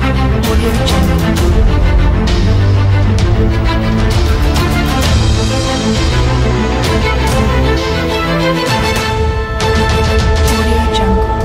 Audio Jungle. Audio Jungle.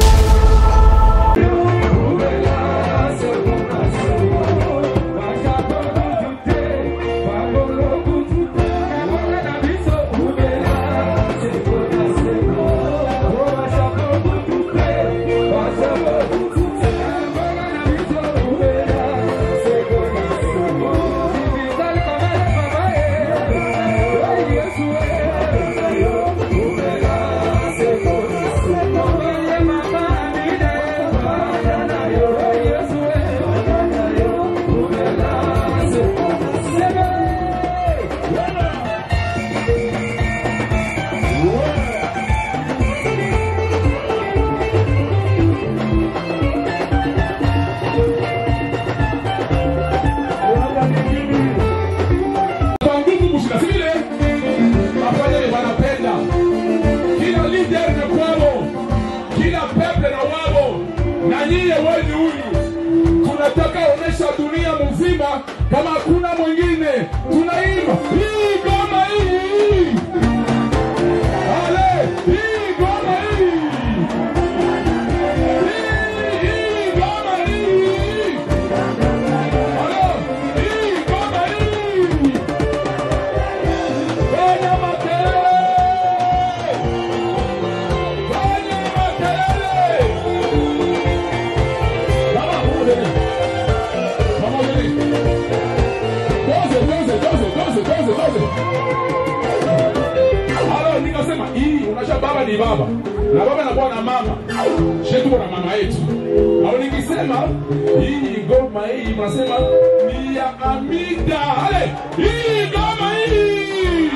kwa nguvu kushika vile afanye wanapenda kila leader na kwao kila pepe na wao na nyie weni huyu tunataka onesha dunia mzima kama hakuna mwingine tunaimba hii goma hii ale hii goma hii Hii, hii goma hii Alo, hii goma hii Fanya makelele! Fanya makelele! Mama, mbele. Mama, mbele. Doze, doze, doze, doze, doze, doze. Halo, nikasema hii unajua baba ni baba na baba anakuwa na mama shetu na mama yetu au nikisema hii ngoma hii mnasema ni ya amida ale hii ngoma hii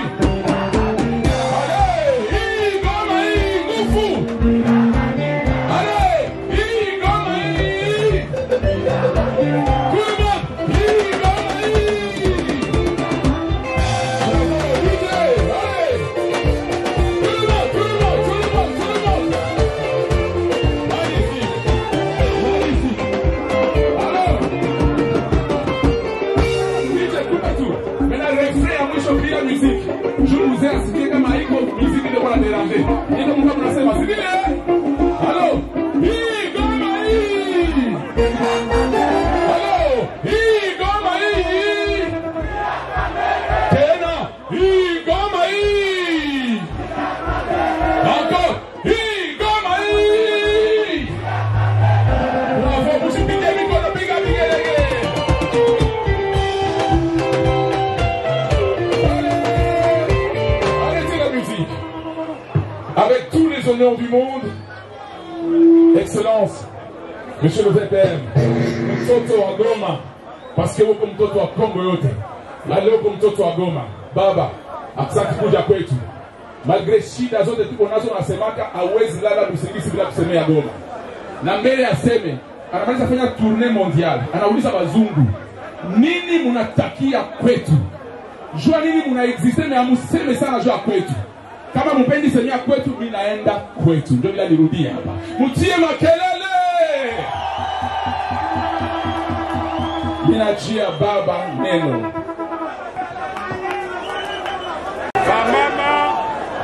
ale hii ngoma hii nguvu ale hii ngoma hii Kuma, hii ngoma hii Bravo, DJ, ale Tout le monde, tout le monde, tout le monde, tout le monde. Magnifique. Magnifique. Alors, DJ, coupe tout. Maintenant, refrain ya mwisho bila muziki. Juu mzee asikie kama iko muziki ndio kwa déranger. Ndio mkao mnasema, si vile? Halo. Hii goma hii. Halo. Hii goma hii. Tena. Hii goma hii. Encore hii ngoma hii. Bravo, msipige mikono, piga vigelegele. Allez, arrêtez la musique. Avec tous les honneurs du monde, Excellence, Monsieur le VPM, mtoto wa Goma, paske huko mtoto wa Kongo yote, na leo uko mtoto wa Goma. Baba, asante kuja kwetu malgre shida zote tuko nazo, nasemaka awezi lala usingizi bila kusemea Goma, na mbele aseme anamaliza fanya tournee mondiale, anauliza wazungu nini munatakia kwetu, jua nini munaexiste, me amuseme sana jua kwetu. Kama mupendi semea kwetu, mi naenda kwetu, ndio bila nirudie hapa, mutie makelele. Ninachia baba neno Wamama,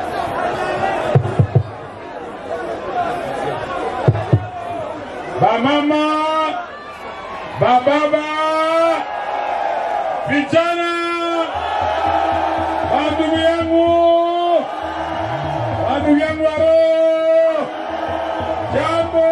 bamama, bababa, vijana, bandugu yangu, bandugu yangu waro, jambo.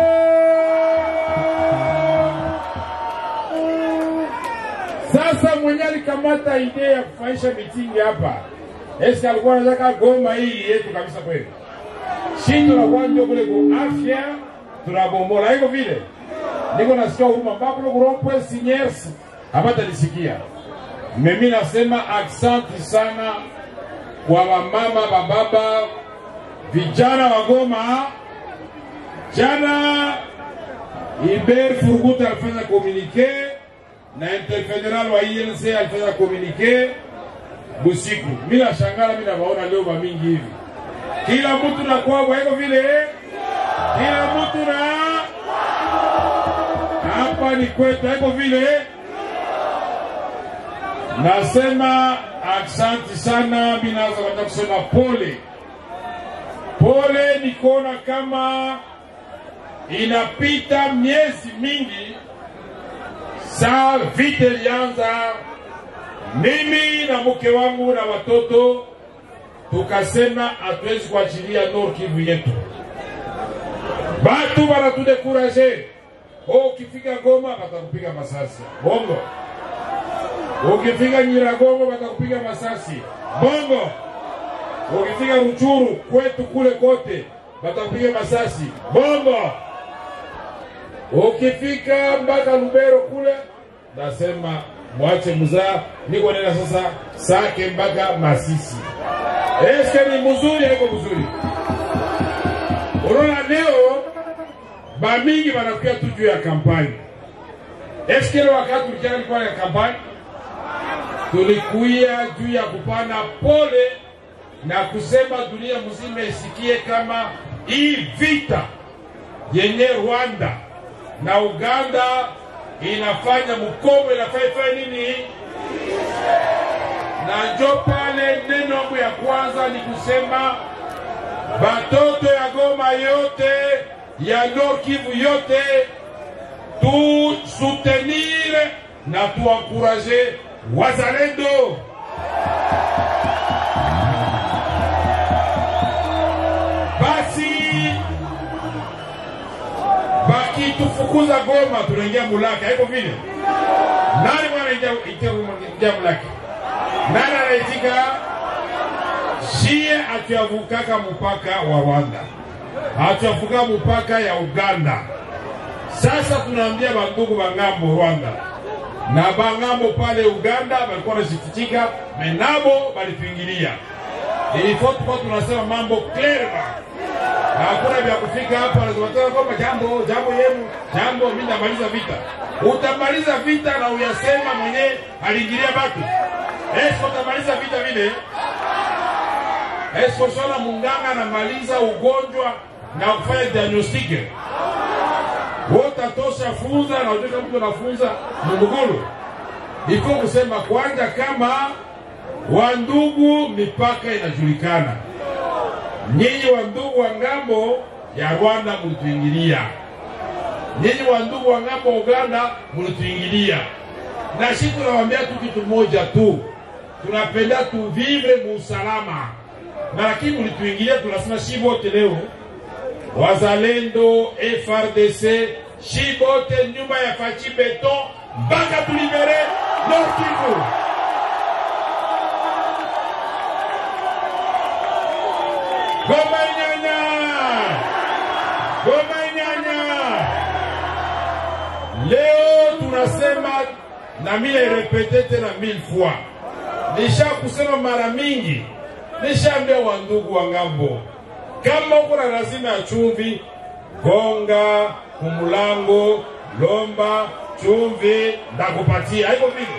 Sasa mwenye alikamata idea ya kufanyisha mitingi hapa Eske alikuwa anataka Goma hii yetu kabisa kweli? Si tunakuwa ndio kule ku afya tunabomola hivyo vile. Niko nasikia huruma mpaka kule kurompwe sinyers hapata nisikia. Mimi nasema aksanti sana kwa wamama, bababa, vijana wa Goma. Jana Iber Furguta alifanya komunike na interfederal wa INC alifanya komunike busiku. Mimi nashangala, mimi nawaona leo mingi hivi, kila mtu na kwao, haiko vile, kila mtu na hapa nyumbani kwetu, haiko vile. Nasema aksanti sana, mi naweza kwenda kusema pole pole, nikuona kama inapita miezi mingi saa vita ilianza, mimi na mke wangu na watoto tukasema hatuwezi kuachilia Nord Kivu yetu. Batu banatudekuraje, oh, ukifika Goma batakupiga masasi bongo, ukifika Nyiragongo batakupiga masasi bongo, ukifika Ruchuru kwetu kule kote batakupiga masasi bongo, ukifika mpaka Lubero kule nasema mwache mzaa, niko nena sasa Sake mpaka Masisi. Eske ni mzuri haiko mzuri? Unaona leo bamingi wanakuya tu juu ya kampani. Eske ile wakati tulikia ilikuwa ya kampani, tulikuya juu ya kupana pole na kusema dunia mzima isikie kama hii vita yenye Rwanda na Uganda inafanya mkomo inafanya ifanye nini? Na njo pale neno yangu ya kwanza ni kusema batoto ya Goma yote ya Nord Kivu yote tu soutenir na tuankuraje wazalendo. Basi bakitufukuza Goma tunaingia Mulaka, haiko vile? Nani mwana ingia ingia Mulaka? Nani anaitika? Shie atuyavukaka mpaka wa Rwanda, atuyavuka mpaka ya Uganda. Sasa tunaambia bandugu bangambo Rwanda na bangambo pale Uganda balikuwa wanashikitika, menabo balituingilia. Ilifo tukuwa tunasema mambo clearement hakuna vya kufika hapa lazima kwamba jambo jambo yenu jambo, mimi namaliza vita. Utamaliza vita na uyasema mwenye aliingilia batu. Esko utamaliza vita vile? Esko shona munganga anamaliza ugonjwa na kufanya diagnostike wotatosha funza na ujue mtu anafunza mugugulu iko kusema kwanja kama wandugu, mipaka inajulikana nyinyi wa ndugu wa ngambo ya Rwanda mulituingilia, nyinyi wa ndugu wa ngambo wa Uganda mulituingilia, na shi tunawaambia tu kitu moja tu, tunapenda tuvivre muusalama, na lakini mulituingilia, tunasema shi bote leo wazalendo FRDC, shi bote nyuma ya fachi beton mpaka tulibere Nord Kivu. Goma nyanya, Goma nyanya. Leo tunasema na mimi repete tena mille fois, nisha kusema mara mingi, nishaambia wandugu wa ngambo, kama uko na lazima ya chumvi, gonga kumulango, lomba chumvi, ndakupatia. Haiko vile?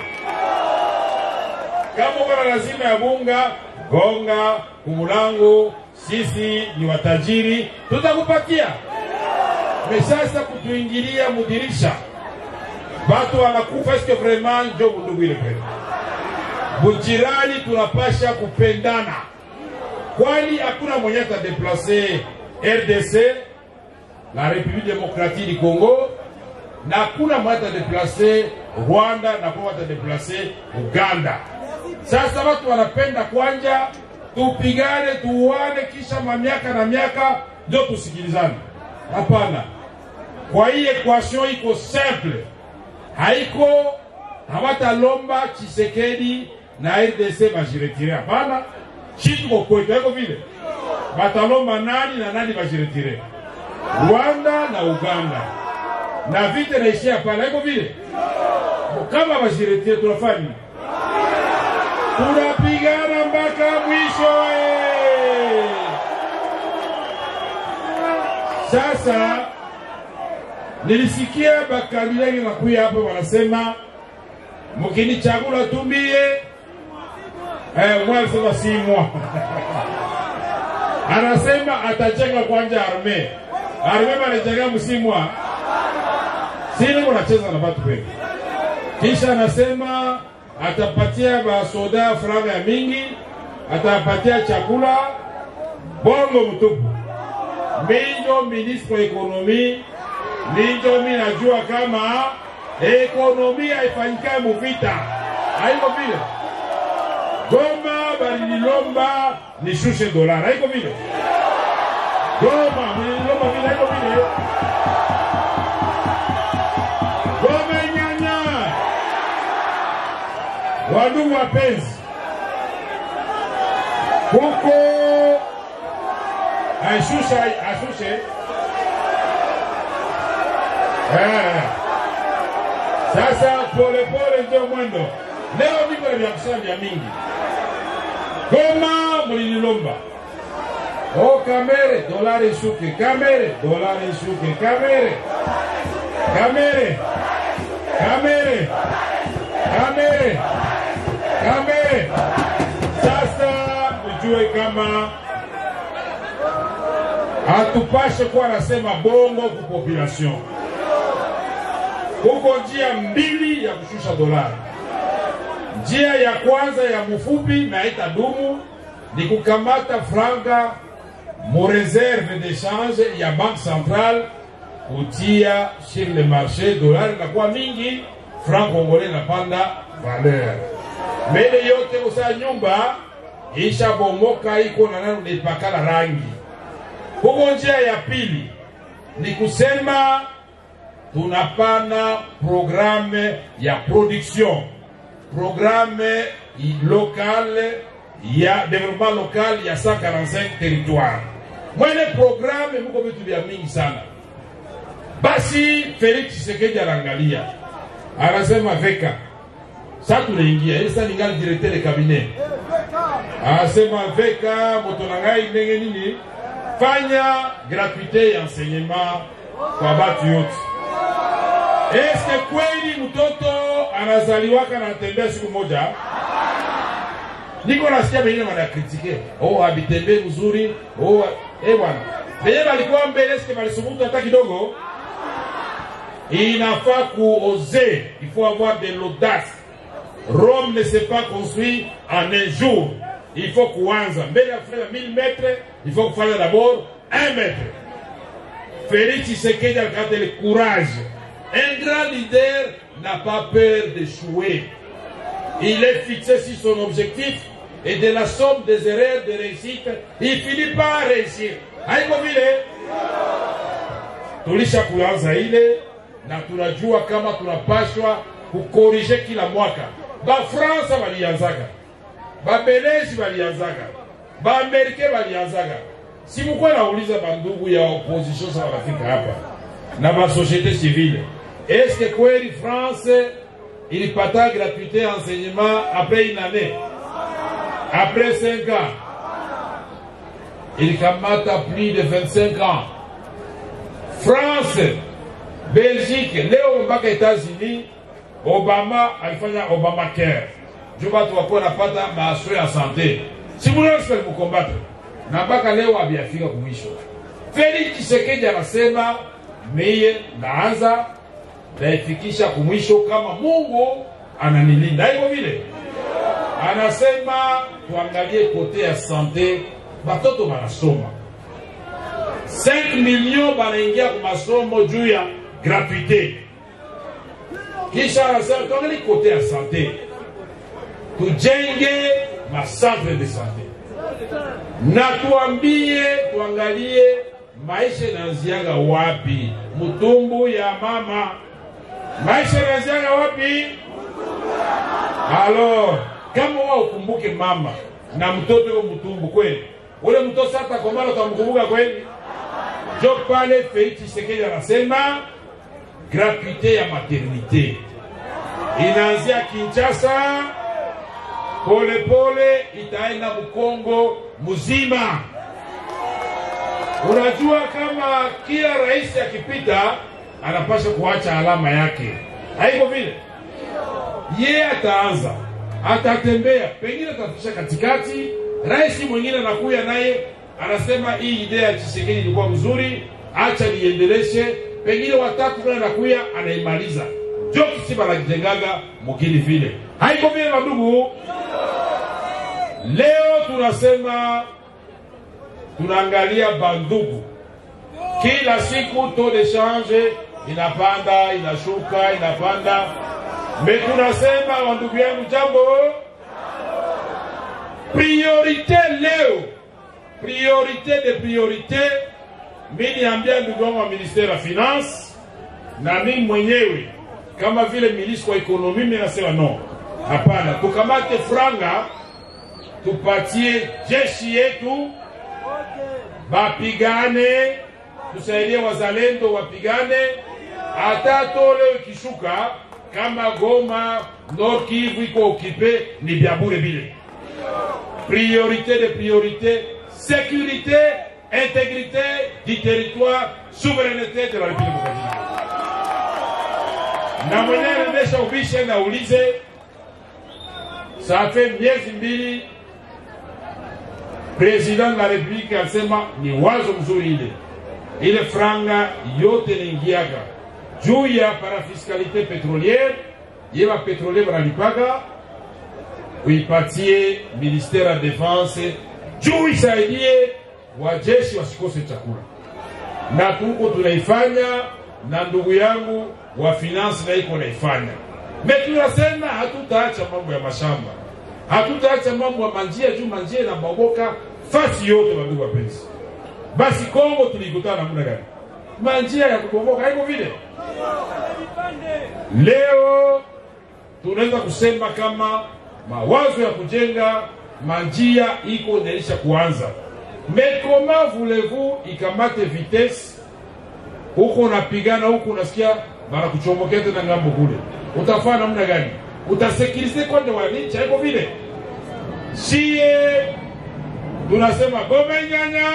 Kama uko na lazima ya bunga, gonga kumulango, sisi ni watajiri, tutakupatia. Mesasa kutuingilia mudirisha, batu wanakufa, eske vraiment njo bundugu ile kweli? Bujirani tunapasha kupendana, kwani hakuna mwenye atadeplase RDC la République démocratique du Congo, na hakuna mwenye atadeplase Rwanda na kwa atadeplase Uganda. Sasa watu wanapenda kwanja tupigane tuuane, kisha mamiaka na miaka ndio tusikilizane. Hapana, kwa hii equation iko simple, haiko hawatalomba Chisekedi na RDC bajiretire. Hapana, shi tuko kwetu, haiko vile. Batalomba nani na nani bajiretire? Rwanda na Uganda, na vita naishia pale, haiko vile. Kama bajiretire tunafanya nini? tunapigana mpaka mwisho eh. Sasa nilisikia bakabila wengi nakuya hapo wanasema mkinichagula tumbie eh, mwalisema si mwa anasema atajenga kwanja arme arme banajenga msimwa sini kunacheza na watu kweli. Kisha anasema atapatia basoda franga ya mingi, atapatia chakula bongo mtupu. Minjo ministre wa ekonomi, minjo mi najua kama ekonomi haifanyikae muvita, haiko vile. Goma balililomba nishushe dolara, haiko vile. Goma mlililomba vile, haiko vile. Goma nyanya, wandugu wapenzi, huko ashushe ashushe eh. Sasa polepole ndio mwendo. Leo niko na vya kusema vya mingi. Goma mlililomba o kamere dolari ishuke, kamere dolari ishuke, kamere kamere kamere kamere kamere. Sasa ujue kama hatupashe kuwa nasema bongo ku population. Kuko njia mbili ya kushusha dolari. Njia ya kwanza ya mfupi na itadumu ni kukamata franga mu reserve d'échange ya banque centrale kutia sur le marché, dolari inakuwa mingi, franc congolais inapanda valeur. Mbele yote usaa nyumba ishabomoka, iko na nani unaipakala rangi. Huko njia ya pili ni kusema tunapana programme ya production, programme locale ya development local ya 145 territoire. Mwene programme muko vitu vya mingi sana. Basi Felix Tshisekedi anaangalia, anasema veka sasa tunaingia ili sasa ningali directeur de cabinet, anasema veka moto na ngai ndenge nini, fanya gratuite ya enseignement kwa batu yote. Eske kweli mtoto anazaliwaka na anatembea siku moja? Niko nasikia wengine wanakritike, oh habitembee mzuri, oh eh bwana. Wenye walikuwa mbele eske walisubutu hata kidogo? Inafaa kuoser, il faut avoir de l'audace. Rome ne s'est pas construit en un jour. Il faut kuanza mbele ya kufanya 1000 mètres, il faut kufanya d'abord 1 mètre. Félix Tshisekedi a gardé le courage. Un grand leader n'a pas peur d'échouer. Il est fixé sur son objectif et de la somme des erreurs de réussite, il finit par réussir. Haiko vile tulisha kuanza ile na tunajua kama tunapashwa kukorije kila mwaka. Bafransa walianzaga, Babeleji walianzaga, Baamerike walianzaga. Si mkuwa nauliza bandugu ya opposition sa wanafika hapa na basociete civile, eske kweli France ilipata gratuité enseignement après une année, après 5 ans, ilikamata plus de 25 ans. France, Belgique, leo mpaka États-Unis, Obama alifanya Obamacare juu watu wakuwa napata maasure ya sante. Simulansi alimukombata na mpaka leo abiafika kumwisho. Felix Tshisekedi anasema miye naanza naifikisha kumwisho kama Mungu ananilinda. Hivyo vile anasema tuangalie kote ya sante, batoto banasoma 5 million banaingia kwa masomo juu ya gratuite. Kisha anasema tuangalie kote ya sante, tujenge macentre de sante na tuambie, tuangalie maisha inaanziaga wapi, mtumbu ya mama maisha yanaanziaga wapi? Alors, kama wao ukumbuke mama na mtoto yuko mtumbu kweli, ule mtoto sasa komala utamkumbuka kweli? Jo pale Felix Tshisekedi anasema gratuite ya maternité inaanzia Kinshasa, polepole itaenda Mkongo mzima. Unajua kama kila rais akipita anapasha kuacha alama yake, haiko vile? Ye ataanza atatembea, pengine atafikisha katikati, rais mwingine anakuya naye anasema hii idea ya Tshisekedi ilikuwa mzuri, acha niendeleshe, pengine watatu vile anakuya anaimaliza jo kisi banajengaga mukini vile haiko vile bandugu leo tunasema tunaangalia bandugu kila siku taux de change inapanda inashuka inapanda me tunasema wandugu yangu jambo priorite leo priorite de priorite mi niambia ndugu wangu wa ministere ya finance na mi mwenyewe kama vile ministre wa ekonomi mi nasema no hapana tukamate franga tupatie jeshi yetu bapigane tusaidie wazalendo wapigane hata tole ikishuka kama goma nord kivu iko okipe ni vya bure vile priorité de priorité sécurité intégrité du territoire souveraineté de la république démocratique na mwenyewe nimesha ubishe na ulize safe miezi mbili president de la republique alisema ni wazo mzuri ile ile franga yote naingiaga juu ya parafiskalite petroliere ye bapetrolier banalipaga uipatie ministère ya defense juu isaidie wajeshi wasikose chakula na tuko tunaifanya na ndugu yangu wa finance na iko naifanya me tunasema hatutaacha mambo ya mashamba hatutaacha mambo ya manjia juu manjia inaboboka fasi yote wandugu wapenzi basi kongo tulikutana namna gani manjia ya kubomoka haiko vile leo tunaweza kusema kama mawazo ya kujenga manjia iko naisha kuanza mais comment voulez-vous ikamate vitesse huko unapigana huko unasikia banakuchomokea tena ngambo kule utafanya namna gani utasekirize kwande wananchi haiko vile sie tunasema gome nyanya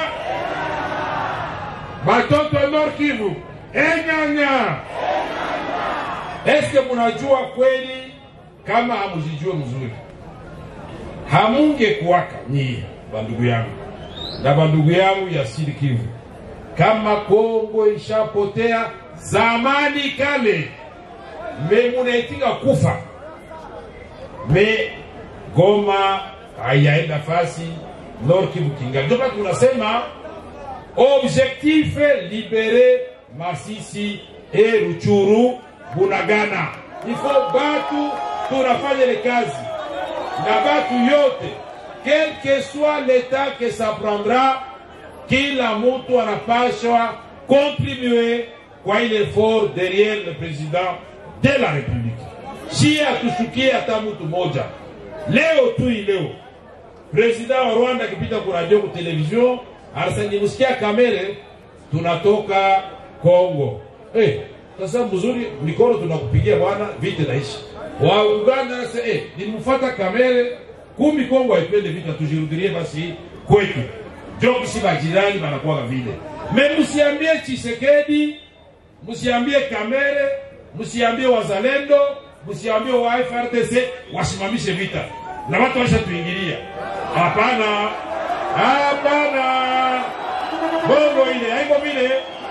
batoto ya Nord Kivu enyanya eske munajua kweli kama hamujijue mzuri hamunge kuwaka nyie bandugu yangu na bandugu yangu ya Sud Kivu kama Kongo ishapotea zamani kale me munaitika kufa me Goma haiyaenda fasi Nord Kivu kinga ndio maana tunasema objectif libere Masisi e Ruchuru Bunagana. Ifo batu tunafanya ile kazi na batu yote, quel que soit l'état que ça prendra, kila mtu anapashwa contribuer kwa ile effort derrière le président de la République. Si hatushukie hata mtu moja leo tu hii leo president wa Rwanda akipita kwa radio kwa television anasema kamere tunatoka Kongo. Eh, sasa mzuri mikono tunakupigia bwana vita naishi. Wa Uganda anasema eh, nilimfuata kamere kumi Kongo haipende vita tujirudilie basi kwetu. Ndio kisi bajirani banakuwa vile. Me msiambie Chisekedi, msiambie kamere, msiambie wazalendo, msiambie wa FRDC wasimamishe vita. Na watu washatuingilia. Hapana. Hapana, bongo ile haiko vile.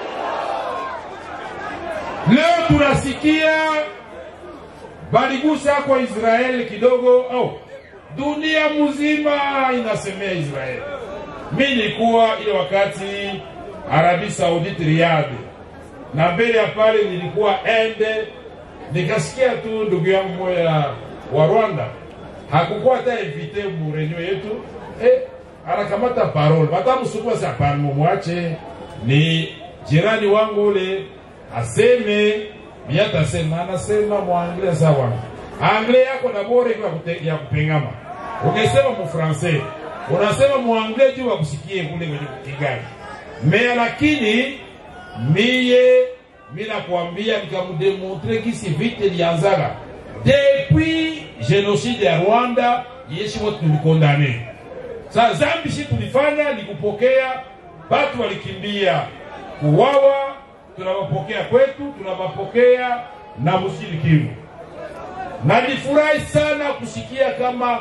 Leo tunasikia baligusa kwa Israeli kidogo oh, dunia mzima inasemea Israeli. Mi nilikuwa ile wakati Arabi Saudite Riyadh, na mbele ya pale nilikuwa Ende, nikasikia tu ndugu yangu moya wa Rwanda hakukuwa hata invite mu reunion yetu eh, anakamata parole batamsukuma si hapana, mumwache ni jirani wangu ule aseme miatasema, anasema muangle sawa, angle yako na bora iko ya kute- ya kupengama. Ungesema mufrancais unasema muangle juu wakusikie kule kwenye Kigali me, lakini miye mi nakwambia nikamudemontre kisi vite lianzaka depuis genocide ya Rwanda yeshi wote tulikondane Sa zambi shi tulifanya ni kupokea batu walikimbia kuwawa, tunawapokea kwetu, tunawapokea na Musili Kivu. Na nifurahi sana kusikia kama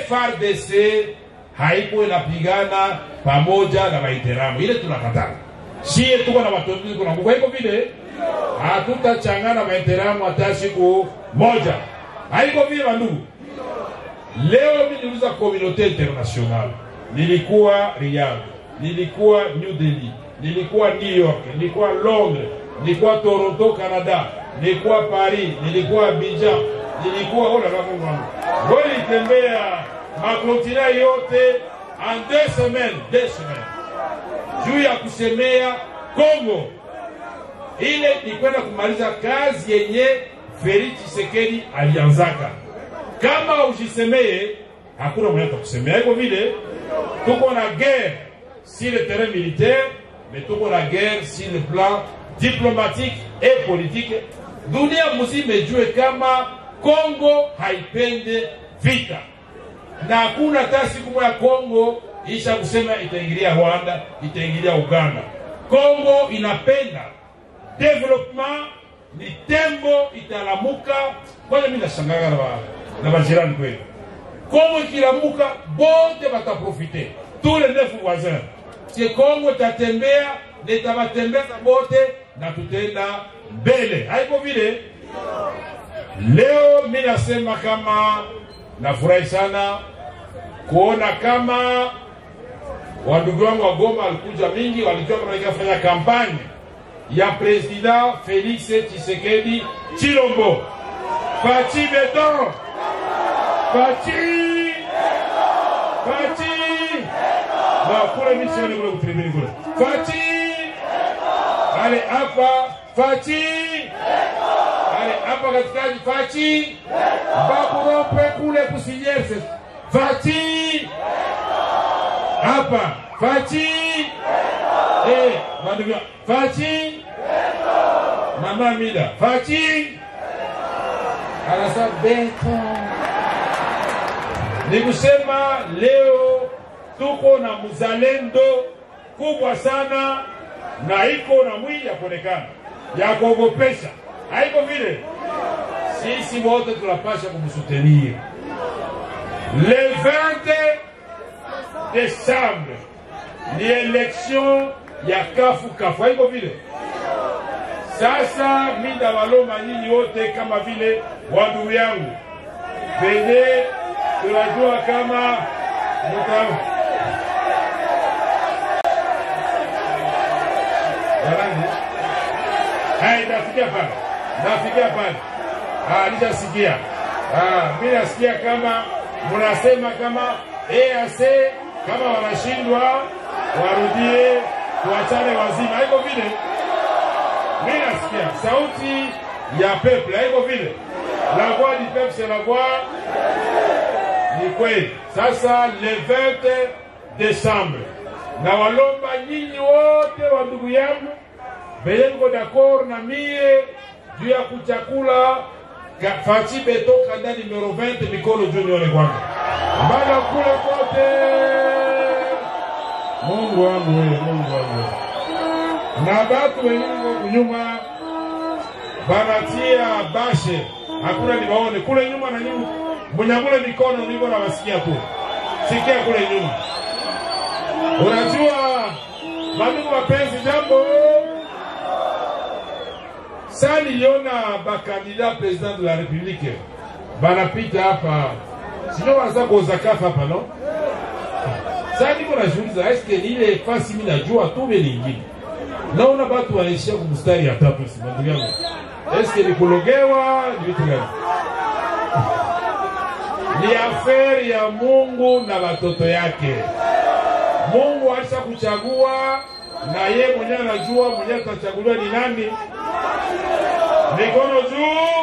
FRDC haiko inapigana pamoja na Waiteramu, ile tunakataa. sie tuko na watoto tuko na kwa hivyo vile hatutachangana mainteramu hata siku moja haiko vile wandugu leo mi niliuza komunote international nilikuwa Riyadh nilikuwa New Delhi nilikuwa New York nilikuwa Londres nilikuwa Toronto Canada nilikuwa Paris nilikuwa Abidjan nilikuwa oh la la Mungu wangu ngoja nitembea makontina yote en deux semaines deux semaines juu ya kusemea Kongo ile ni kwenda kumaliza kazi yenye Felix Tshisekedi alianzaka. Kama usisemee, hakuna mwenye atakusemea. Hivyo vile tuko na guerre sur le terrain militaire, mais tuko na guerre sur le plan diplomatique et politique. Dunia mzima ijue kama Kongo haipende vita na hakuna hata siku moja Kongo isha kusema itaingilia Rwanda, itaingilia Uganda. Kongo inapenda development, ni tembo italamuka. Kwanza mimi nashangaa na ba- na majirani kweli, Kongo ikilamuka bote bataprofite, tous les neuf voisins que Kongo itatembea na itabatembeza bote na tutaenda mbele. Haiko vile leo mi nasema kama nafurahi sana kuona kama wandugu wangu wa Goma walikuja mingi, walijua kama nikafanya kampani ya president Felix Tshisekedi Chilombo. Fachi beton, fachi fachi na kule misioni kule kutribini kule fachi ale hapa fachi ale hapa katikati fachi bakurope kule kusinyese fachi hapa fachi eh bandugu fachi mama mida fachi anasa beto ni kusema leo tuko na mzalendo kubwa sana na iko na mwili ya kuonekana ya kuogopesha haiko vile sisi wote tunapasha kumsutenir le 20 décembre ni election ya kafu kafu haiko vile sasa mida waloma nyinyi wote kama vile wandugu yangu venye tunajua kama muta Jamani, hai nafikia pale, nafikia pale, ah, nishasikia. Ah, mimi nasikia kama mnasema kama EAC kama wanashindwa warudie, tuachane wazima, haiko vile. Mimi nasikia sauti ya peuple, haiko vile. La voix du peuple c'est la voix ni kweli. Sasa le 20 décembre, na walomba nyinyi wote wa ndugu yangu venye mko d'accord na mie juu ya kuchakula ka- fachi beto kanda numero 20 mikono juu nione kwanza mpaka kule kote. Mungu wangu wewe, Mungu wangu wewe. na batu wengine huko nyuma banatia bashe, hakuna niwaone kule nyuma na nyuma, munyangule mikono, niko nawasikia tu, sikia kule nyuma. Unajua mandugu wapenzi, jambo saa niliona bakandida president de la republique banapita hapa, sio wanaza kuoza kafa hapa no. Saa niko najiuliza eske ni ile fasi mimi najua tu vile lingine naona batu wanaishia kumstari ya tatu, si ndugu yangu, eske ni kulogewa ni vitu gani? Ni aferi ya Mungu na watoto yake. Mungu alisha kuchagua na ye mwenyewe anajua mwenyewe atachaguliwa ni nani. Mikono juu.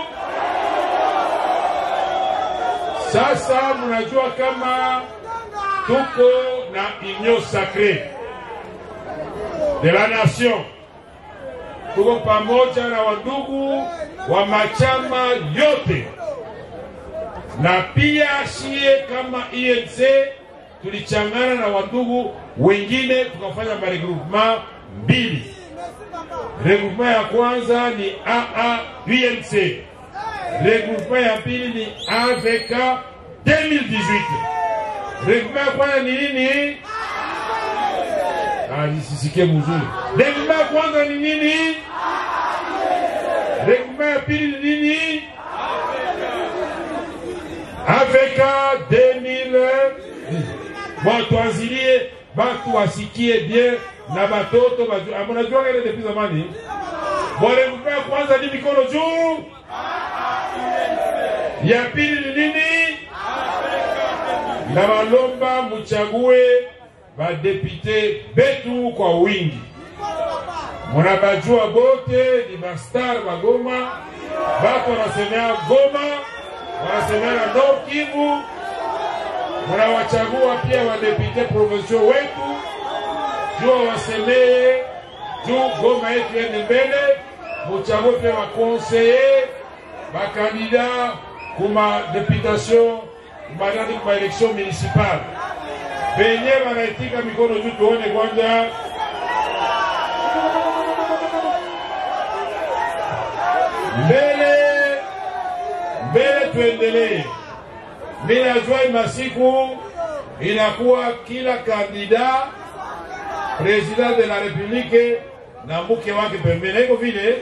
Sasa mnajua kama tuko na union sacrée de la nation, tuko pamoja na wandugu wa machama yote, na pia shie kama INC tulichangana na wandugu wengine tukafanya maregroupement mbili. Regroupement ya kwanza ni AA UNC, regroupement ya pili ni AVK 2018. Regroupement ya kwanza ni nini? Ah, nisisikie mzuri. Regma ya kwanza ni nini? Regma ya pili ni nini? Afrika 2000 bon, tuanzilie batu wasikie bien na batoto bajue. Ah, Mnajua ile depuis zamani. Bon, regma ya kwanza ni mikono juu. Ya pili ni nini? Na balomba muchague badepite betu kwa wingi. Munabajua bote ni mastar wa Goma, batu wanasemea Goma, wanasemea na Nord Kivu. Munawachagua pia wadepite provincial wetu juu wasemee juu Goma yetu ende mbele. Muchague pia makonseye bakandida kuma deputation kumanani kuma election municipale benye banaitika mikono juu, tuone kwanza. Mbele mbele, tuendelee. Mimi najua hii masiku inakuwa kila kandida president de la republique na mke wake pembeni, iko vile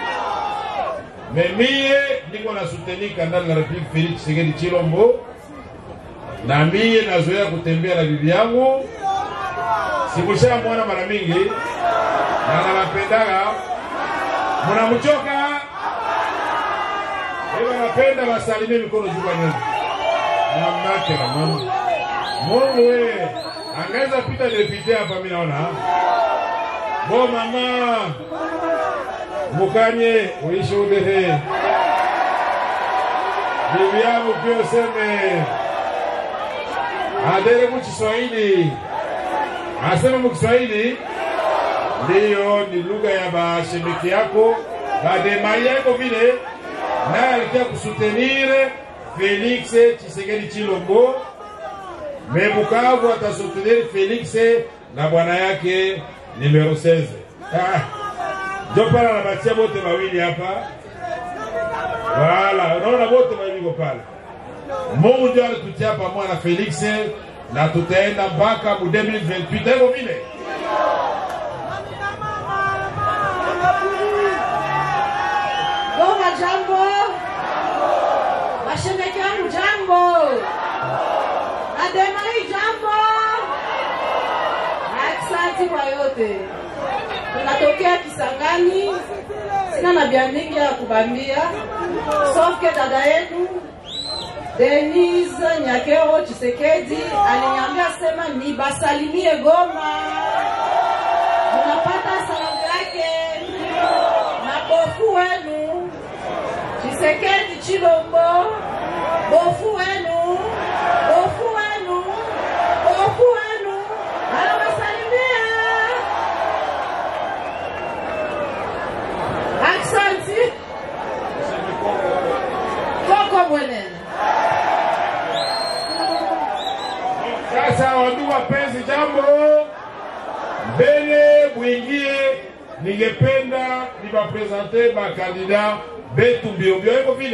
memie niko na soutenir kandida la republique Felix Tshisekedi Chilombo na mie nazoea kutembea na bibi yangu, sikusha mwana mara mingi na nawapendaga. Mnamchoka ewa, napenda wasalimie mikono juu kwa nyuma na mnake na mama Mungu we angaweza pita depute hapa, mimi naona bo mama mukanye uishuhudehe bibi yangu pia useme adere mu Kiswahili, asema mu Kiswahili ndiyo ni lugha ya bashemeki yako bademai yako vile, naye alikia kusutenire Felix Tshisekedi Chilombo me Bukavu atasutenir Felix na bwana yake numero 16 ah. Ndio pale anabatia bote mawili hapa, wala unaona bote mawili pale Mungu ndio alitutia pamoja na Felix na tutaenda mpaka mu 2028 hivyo vile. Goma jambo, mashemeji yangu jambo, Ademai jambo. Asante kwa yote, tunatokea Kisangani, sina na bia mingi ya kubambia, sofke dada yetu Denise Nyakero Chisekedi aliniambia sema nibasalimie Goma, unapata salamu yake na bofu wenu Chisekedi Chilombo, bofu wenu, bofu wenu, bofu wenu anawasalimia. Aksanti koko mwenene Sasa wandugu wapenzi, jambo mbele mwingie, ningependa niwapresente bakandida betu mbio mbio hivyo vile